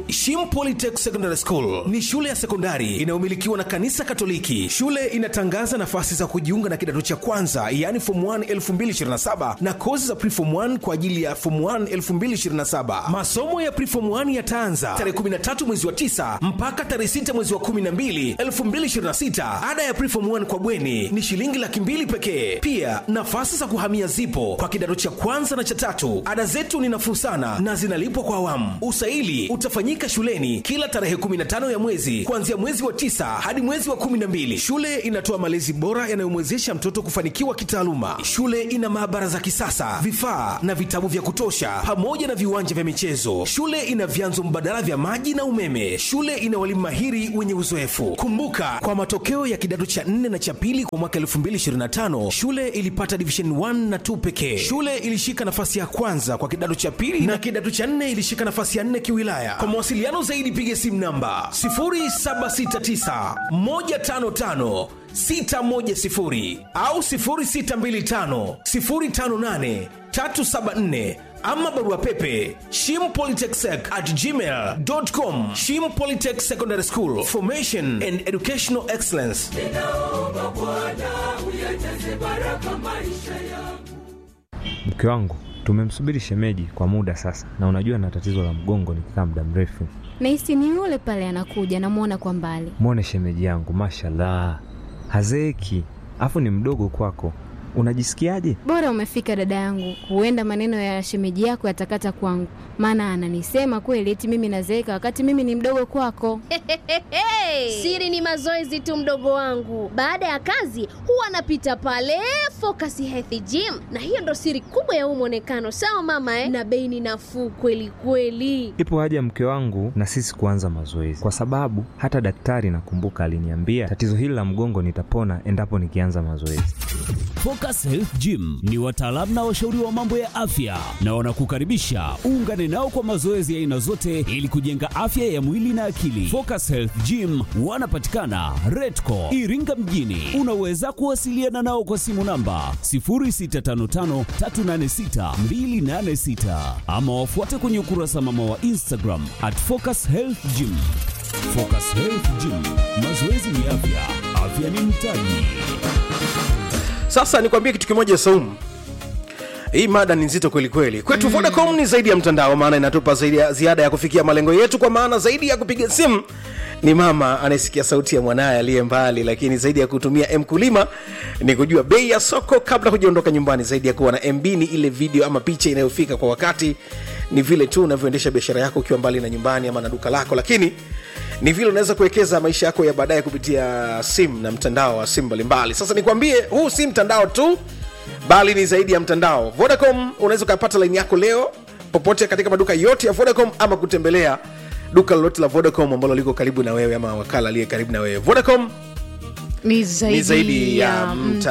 Shim Polytech Secondary School ni shule ya sekondari inayomilikiwa na kanisa Katoliki. Shule inatangaza nafasi za kujiunga na kidato cha kwanza, yaani form 1 2027 na kozi za preform 1 kwa ajili ya form 1 2027. Masomo ya preform 1 yataanza tarehe 13 mwezi wa 9 mpaka tarehe 6 mwezi wa 12 2026. Ada ya preform 1 kwa bweni ni shilingi laki mbili pekee. Pia nafasi za kuhamia zipo kwa kidato cha kwanza na cha tatu. Ada zetu ni nafuu sana na zinalipwa kwa awamu. Usaili utafanyika shuleni kila tarehe 15 ya mwezi kuanzia mwezi wa tisa hadi mwezi wa 12. Shule inatoa malezi bora yanayomwezesha mtoto kufanikiwa kitaaluma. Shule ina maabara za kisasa, vifaa na vitabu vya kutosha, pamoja na viwanja vya michezo. Shule ina vyanzo mbadala vya maji na umeme. Shule ina walimu mahiri wenye uzoefu. Kumbuka, kwa matokeo ya kidato cha 4 na cha pili kwa mwaka 2025 shule ilipata division 1 na 2 pekee. Shule ilishika nafasi ya kwanza kwa kidato cha pili na kidato cha 4 ilishika nafasi ya 4 kiwilaya. Kwa mawasiliano zaidi piga simu namba 0769 155 610 au 0625 058 374 ama barua pepe shimpolytechsec at gmail.com shim polytech secondary school formation and educational excellence ninaomba Bwana uyajaze baraka maisha yangu. Mke wangu tumemsubiri shemeji kwa muda sasa, na unajua na tatizo la mgongo nikikaa muda mrefu. Nahisi ni yule pale anakuja, namwona kwa mbali. Mwone shemeji yangu, mashallah, hazeeki, afu ni mdogo kwako. Unajisikiaje? Bora umefika dada yangu, huenda maneno ya shemeji yako yatakata kwangu, maana ananisema kweli eti mimi nazeeka wakati mimi ni mdogo kwako. Siri ni mazoezi tu, mdogo wangu. Baada ya kazi huwa anapita pale Focus Health Gym, na hiyo ndo siri kubwa ya huu mwonekano. Sawa mama eh? Na bei ni nafuu kweli kweli. Ipo haja mke wangu na sisi kuanza mazoezi, kwa sababu hata daktari nakumbuka aliniambia tatizo hili la mgongo nitapona endapo nikianza mazoezi. Focus Health Gym ni wataalamu na washauri wa mambo ya afya na wanakukaribisha uungane nao kwa mazoezi ya aina zote ili kujenga afya ya mwili na akili. Focus Health Gym wanapatikana Redco Iringa mjini. Unaweza kuwasiliana nao kwa simu namba 0655386286 ama wafuate kwenye ukurasa mama wa Instagram at Focus Health Gym. Focus Health Gym, mazoezi ni afya, afya ni mtaji. sasa nikwambie kitu kimoja saumu hii mada ni nzito kweli kweli kwetu mm. vodacom ni zaidi ya mtandao maana inatupa zaidi ya ziada ya kufikia malengo yetu kwa maana zaidi ya kupiga simu ni mama anayesikia sauti ya mwanaye aliye mbali lakini zaidi ya kutumia mkulima ni kujua bei ya soko kabla hujaondoka nyumbani zaidi ya kuwa na mb ni ile video ama picha inayofika kwa wakati ni vile tu unavyoendesha biashara yako ukiwa mbali na nyumbani ama na duka lako lakini ni vile unaweza kuwekeza maisha yako ya baadaye kupitia simu na mtandao wa simu mbalimbali sasa nikwambie huu si mtandao tu bali ni zaidi ya mtandao vodacom unaweza ukapata laini yako leo popote katika maduka yote ya vodacom ama kutembelea duka lolote la vodacom ambalo liko karibu na wewe ama wakala aliye karibu na wewe vodacom ni zaidi, ni zaidi ya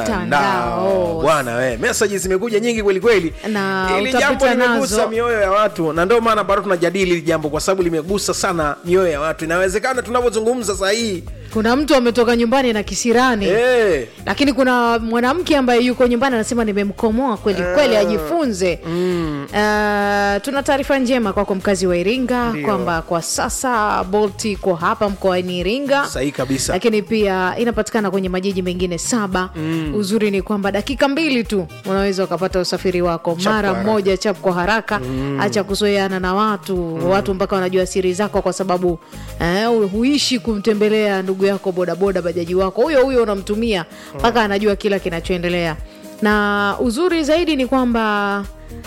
mtandao bwana we meseji zimekuja nyingi kweli kweli Na ili utapita jambo limegusa nazo. mioyo ya watu na ndio maana bado tunajadili hili jambo kwa sababu limegusa sana mioyo ya watu inawezekana tunavyozungumza saa hii kuna mtu ametoka nyumbani na kisirani hey. lakini kuna mwanamke ambaye yuko nyumbani anasema nimemkomoa kweli kweli ajifunze mm. uh, tuna taarifa njema kwako mkazi wa iringa Ndio. kwamba kwa sasa bolt iko hapa mkoani iringa sahihi kabisa lakini pia inapatikana kwenye majiji mengine saba mm. uzuri ni kwamba dakika mbili tu unaweza ukapata usafiri wako Chap mara kwa haraka. moja chap kwa haraka mm. acha kuzoeana na watu mm. watu mpaka wanajua siri zako kwa sababu eh, huishi kumtembelea ndugu yako bodaboda bajaji wako huyo huyo unamtumia mpaka anajua kila kinachoendelea na uzuri zaidi ni kwamba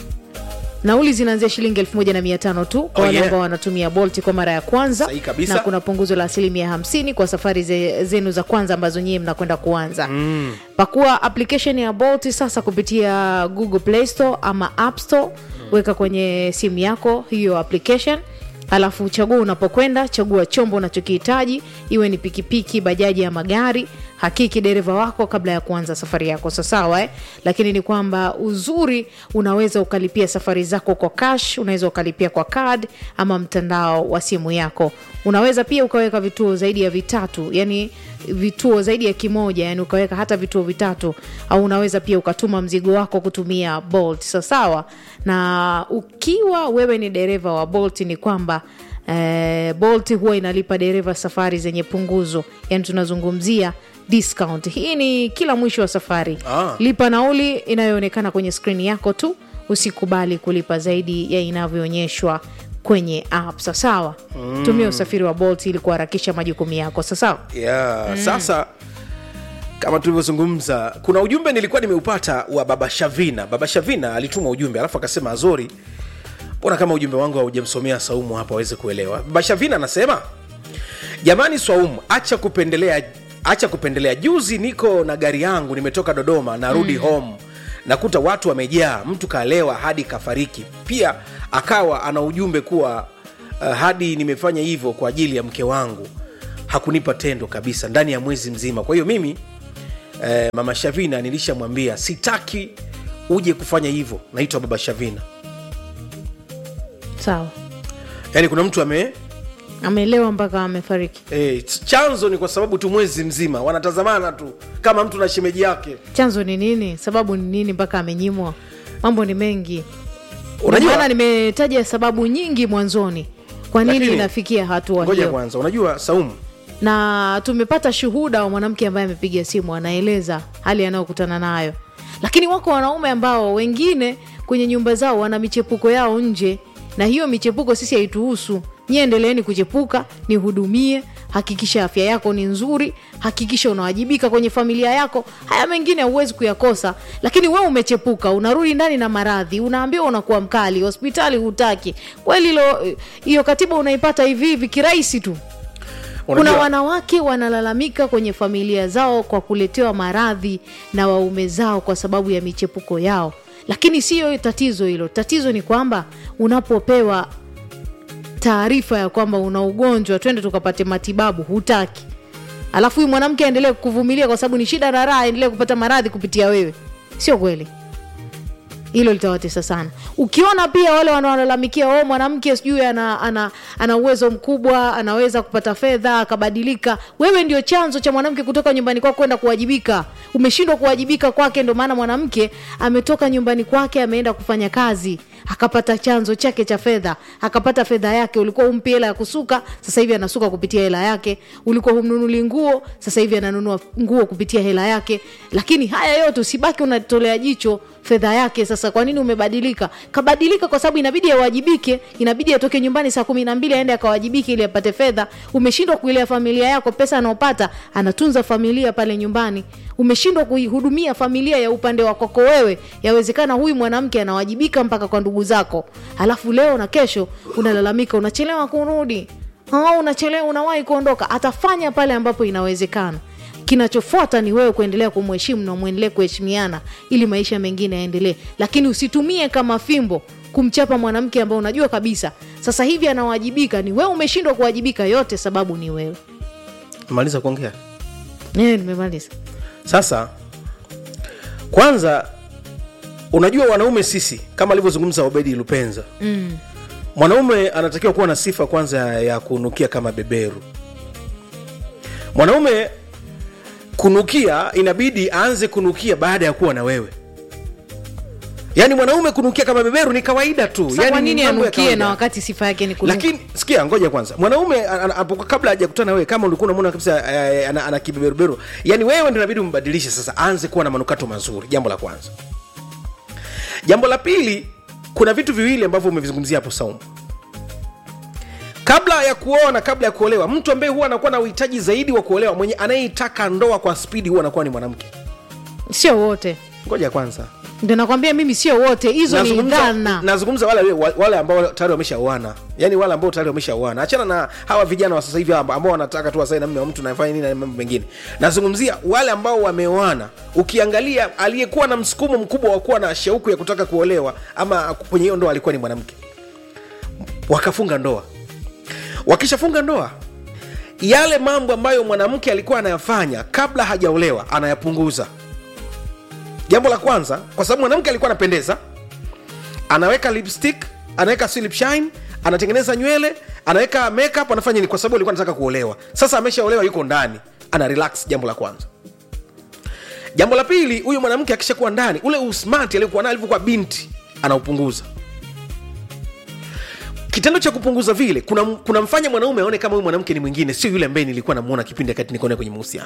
nauli zinaanzia shilingi elfu moja na mia tano tu kwa Oh, wale yeah. ambao wanatumia bolt kwa mara ya kwanza Sahihi kabisa. na kuna punguzo la asilimia hamsini kwa safari ze, zenu za kwanza ambazo nyie mnakwenda kuanza mm. pakua application ya bolt sasa kupitia google play store ama app store weka kwenye simu yako hiyo application alafu chagua unapokwenda chagua chombo unachokihitaji iwe ni pikipiki bajaji ya magari hakiki dereva wako kabla ya kuanza safari yako sasawa eh? lakini ni kwamba uzuri unaweza ukalipia safari zako kwa cash unaweza ukalipia kwa card ama mtandao wa simu yako unaweza pia ukaweka vituo zaidi ya vitatu yani vituo zaidi ya kimoja yani ukaweka hata vituo vitatu au unaweza pia ukatuma mzigo wako kutumia bolt sasawa na ukiwa wewe ni dereva wa bolt ni kwamba eh, bolt huwa inalipa dereva safari zenye punguzo yani tunazungumzia discount hii ni kila mwisho wa safari Ah. lipa nauli inayoonekana kwenye skrini yako tu usikubali kulipa zaidi ya inavyoonyeshwa kwenye app sasawa mm. tumia usafiri wa bolt ili kuharakisha majukumu yako sasawa yeah. sasa kama tulivyozungumza kuna ujumbe nilikuwa nimeupata wa baba shavina baba shavina alituma ujumbe alafu akasema azori mbona kama ujumbe wangu haujamsomea saumu hapa aweze kuelewa baba shavina anasema jamani swaumu acha kupendelea acha kupendelea juzi niko na gari yangu nimetoka dodoma narudi mm. home nakuta watu wamejaa mtu kalewa hadi kafariki pia akawa ana ujumbe kuwa uh, hadi nimefanya hivyo kwa ajili ya mke wangu hakunipa tendo kabisa ndani ya mwezi mzima kwa hiyo mimi eh, mama shavina nilishamwambia sitaki uje kufanya hivyo naitwa baba shavina sawa yaani kuna mtu ame ameelewa mpaka amefariki eh, chanzo ni kwa sababu tu mwezi mzima wanatazamana tu kama mtu na shemeji yake chanzo ni nini sababu ni nini mpaka amenyimwa mambo ni mengi Unajua- maana nimetaja sababu nyingi mwanzoni kwa nini Lakini- inafikia hatua ngoja hiyo kwanza unajua saumu na tumepata shuhuda wa mwanamke ambaye amepiga simu anaeleza hali anayokutana nayo lakini wako wanaume ambao wengine kwenye nyumba zao wana michepuko yao nje na hiyo michepuko sisi haituhusu nyie endeleeni kuchepuka nihudumie hakikisha afya yako ni nzuri hakikisha unawajibika kwenye familia yako haya mengine huwezi kuyakosa lakini we umechepuka unarudi ndani na maradhi unaambiwa unakuwa mkali hospitali hutaki kweli hilo hiyo katiba unaipata hivi hivi kirahisi tu kuna Unajua- wanawake wanalalamika kwenye familia zao kwa kuletewa maradhi na waume zao kwa sababu ya michepuko yao lakini siyo tatizo hilo tatizo ni kwamba unapopewa taarifa ya kwamba una ugonjwa twende tukapate matibabu hutaki alafu huyu mwanamke aendelee kuvumilia kwa sababu ni shida na raha aendelee kupata maradhi kupitia wewe sio kweli hilo litawatesa sana ukiona pia wale wanaolalamikia o mwanamke sijui ana, ana, ana uwezo mkubwa anaweza kupata fedha akabadilika wewe ndio chanzo cha mwanamke kutoka nyumbani kwako kwenda kuwajibika umeshindwa kuwajibika kwake ndio maana mwanamke ametoka nyumbani kwake ameenda kufanya kazi akapata chanzo chake cha fedha akapata fedha yake ulikuwa umpi hela ya kusuka sasa hivi anasuka kupitia hela yake ulikuwa humnunuli nguo sasa hivi ananunua nguo kupitia hela yake lakini haya yote usibaki unatolea jicho fedha yake sasa kwa nini umebadilika kabadilika kwa sababu inabidi awajibike inabidi atoke nyumbani saa kumi na mbili aende akawajibike ili apate fedha umeshindwa kuilea familia yako pesa anaopata anatunza familia pale nyumbani umeshindwa kuihudumia familia ya upande wa kwako wewe yawezekana huyu mwanamke anawajibika mpaka kwa ndugu zako alafu leo na kesho unalalamika unachelewa kurudi au unachelewa unawahi kuondoka atafanya pale ambapo inawezekana kinachofuata ni wewe kuendelea kumheshimu na mwendelee kuheshimiana ili maisha mengine yaendelee lakini usitumie kama fimbo kumchapa mwanamke ambao unajua kabisa sasa hivi anawajibika ni wewe umeshindwa kuwajibika yote sababu ni wewe maliza kuongea Eh, nimemaliza sasa kwanza unajua wanaume sisi kama alivyozungumza obedi lupenza mm. mwanaume anatakiwa kuwa na sifa kwanza ya, ya kunukia kama beberu mwanaume kunukia inabidi aanze kunukia baada ya kuwa na wewe yaani mwanaume kunukia kama beberu ni kawaida tu Sasa yani kwa ni nini mambo ya anukie kawaida. na wakati sifa yake ni kunuka lakini sikia ngoja kwanza mwanaume ana- ana- hapo kabla hajakutana na wewe kama ulikuwa unamwona kabisa eh, ana, ana kibeberuberu yani wewe ndio inabidi umbadilishe sasa aanze kuwa na manukato mazuri jambo la kwanza jambo la pili kuna vitu viwili ambavyo umevizungumzia hapo saumu kabla ya kuoa na kabla ya kuolewa mtu ambaye huwa anakuwa na uhitaji zaidi wa kuolewa mwenye anayeitaka ndoa kwa spidi huwa anakuwa ni mwanamke sio wote ngoja kwanza ndio nakwambia mimi sio wote hizo ni Nazungumza- dhana nazungumza wale, wale ambao tayari wameshaoana yani wale ambao tayari wameshaoana achana na hawa vijana wa sasa hivi ambao ambao wanataka tu wasae na mme wa mtu nafanya nini na mambo mengine nazungumzia wale ambao wameoana ukiangalia aliyekuwa na msukumo mkubwa wa kuwa na shauku ya kutaka kuolewa ama kwenye hiyo ndoa alikuwa ni mwanamke wakafunga ndoa wakishafunga ndoa yale mambo ambayo mwanamke alikuwa anayafanya kabla hajaolewa anayapunguza jambo la kwanza kwa sababu mwanamke alikuwa anapendeza anaweka lipstick anaweka si lip shine anatengeneza nywele anaweka makeup anafanya nini kwa sababu alikuwa anataka kuolewa sasa ameshaolewa yuko ndani ana relax jambo la kwanza jambo la pili huyu mwanamke akishakuwa ndani ule usmart aliokuwa nayo alivyokuwa binti anaupunguza kitendo cha kupunguza vile kuna kunamfanya mwanaume aone kama huyu mwanamke ni mwingine sio yule ambaye nilikuwa namuona kipindi wakati niko naye kwenye mahusiano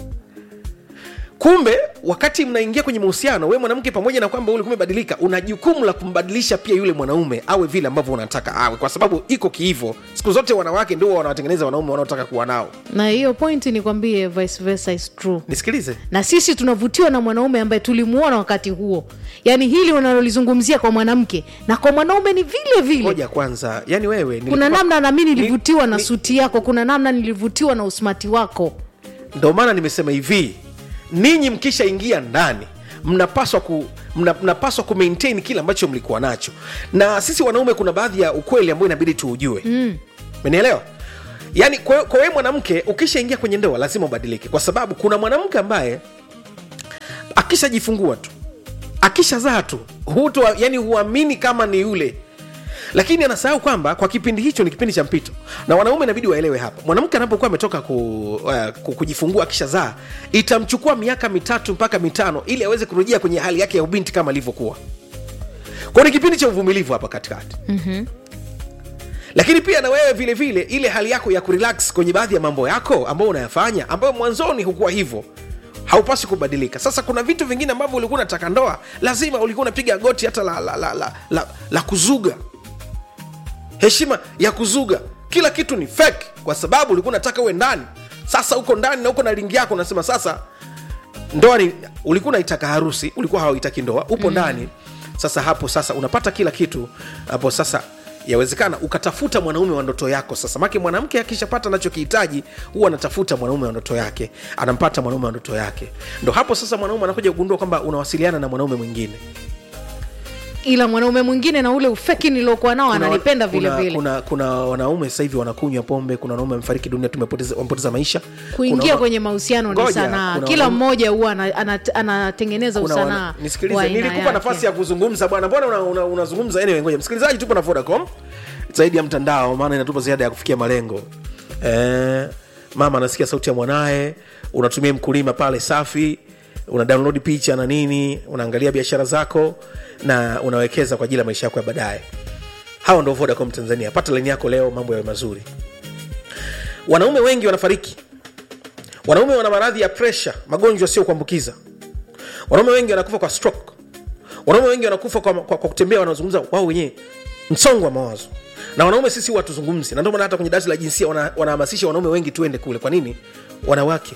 kumbe wakati mnaingia kwenye mahusiano we mwanamke pamoja na kwamba ulikuwa umebadilika una jukumu la kumbadilisha pia yule mwanaume awe vile ambavyo unataka awe kwa sababu iko kihivo siku zote wanawake ndio wanawatengeneza wanaume wanaotaka kuwa nao na hiyo point nikwambie vice versa is true nisikilize na sisi tunavutiwa na mwanaume ambaye tulimuona wakati huo yaani hili unalolizungumzia kwa mwanamke na kwa mwanaume ni vile vile moja kwanza yani wewe kuna nilikupa- namna nami ni- nilivutiwa na ni- suti yako kuna namna nilivutiwa na usmati wako ndo maana nimesema hivi ninyi mkishaingia ndani mnapaswa ku mna, mnapaswa ku maintain kile ambacho mlikuwa nacho na sisi wanaume kuna baadhi ya ukweli ambayo inabidi tuujue umenielewa yaani kwa kwa wewe mwanamke ukishaingia kwenye ndoa lazima ubadilike kwa sababu kuna mwanamke ambaye akishajifungua tu akishazaa tu hutu yani huamini kama ni yule lakini anasahau kwamba kwa kipindi hicho ni kipindi cha mpito na wanaume inabidi waelewe hapa mwanamke anapokuwa ametoka ku, uh, ku, kujifungua akishazaa itamchukua miaka mitatu mpaka mitano ili aweze kurejea kwenye hali yake ya ubinti kama alivyokuwa kwao ni kipindi cha uvumilivu hapa katikati mm-hmm. lakini pia na wewe vile vile ile hali yako ya kurelax kwenye baadhi ya mambo yako ambayo unayafanya ambayo mwanzoni hukuwa hivyo haupaswi kubadilika sasa kuna vitu vingine ambavyo ulikuwa unataka ndoa lazima ulikuwa unapiga goti hata la, la, la, la, la, la kuzuga heshima ya kuzuga kila kitu ni fake kwa sababu ulikuwa unataka uwe ndani sasa uko ndani na uko na ringi yako unasema sasa ndoa ni ulikuwa unaitaka harusi ulikuwa hauitaki ndoa upo mm. ndani sasa hapo sasa unapata kila kitu hapo sasa yawezekana ukatafuta mwanaume wa ndoto yako sasa make mwanamke akishapata anachokihitaji huwa anatafuta mwanaume wa ndoto yake anampata mwanaume wa ndoto yake ndo hapo sasa mwanaume anakuja kugundua kwamba unawasiliana na mwanaume mwingine ila mwanaume mwingine na ule ufeki niliokuwa nao Kuna- ananipenda vile kuna, vile kuna, kuna wanaume sasa hivi wanakunywa pombe kuna wanaume wamefariki dunia tumepoteza wamepoteza maisha kuingia Kuna- kwenye mahusiano ni Ngoja, sanaa kuna kila wanaume- mmoja huwa ana- ana- anatengeneza kuna usanaa wana- wa nisikilize aina nilikupa yake. nafasi ya kuzungumza bwana mbona unazungumza una, una unazungumza? anyway, ngoja msikilizaji tupo na vodacom zaidi ya mtandao maana inatupa ziada ya kufikia malengo eh, mama anasikia sauti ya mwanaye unatumia mkulima pale safi una download picha na nini unaangalia biashara zako na unawekeza kwa ajili ya maisha yako ya baadaye hawa ndo vodacom tanzania pata laini yako leo mambo yawe mazuri wanaume wengi wanafariki wanaume wana maradhi ya presha magonjwa sio kuambukiza wanaume wengi wanakufa kwa stroke wanaume wengi wanakufa kwa, kwa, kwa kutembea wanazungumza wao wenyewe msongo wa mawazo na wanaume sisi huwa tuzungumzi na ndio maana hata kwenye darasa la jinsia wana- wanahamasisha wanaume wengi tuende kule kwa nini wanawake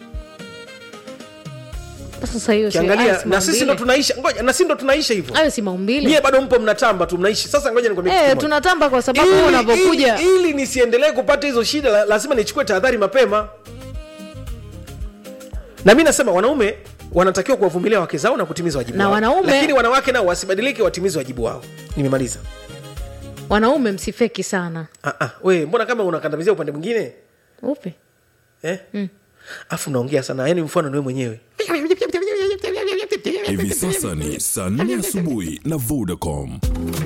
sasa hiyo si- hayo kiangalia si na sisi ndo maumbile. tunaisha ngoja na sisi ndo tunaisha hivyo hayo si maumbile nyie bado mpo mnatamba tu mnaishi sasa ngoja nikwambie kitu Eh, kimoja. tunatamba kwa sababu Ili- unapokuja ili, ili nisiendelee kupata hizo shida la- lazima nichukue tahadhari mapema na mi nasema wanaume wanatakiwa kuwavumilia wake zao na kutimiza wajibu Na wao. wanaume- lakini wanawake nao wasibadilike watimize wajibu wao nimemaliza wanaume msifeki sana ah, ah, we mbona kama unakandamizia upande mwingine upe eh? afu unaongea sana yani mfano niwe mwenyewe Hivi sasa ni saa nne asubuhi na Vodacom.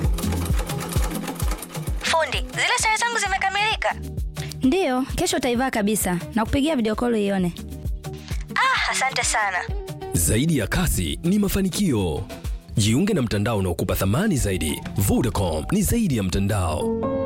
Fundi, zile sare zangu zimekamilika. Ndiyo, kesho utaivaa kabisa na kupigia video call ione. Ah, asante sana. Zaidi ya kasi ni mafanikio. Jiunge na mtandao unaokupa thamani zaidi. Vodacom ni zaidi ya mtandao.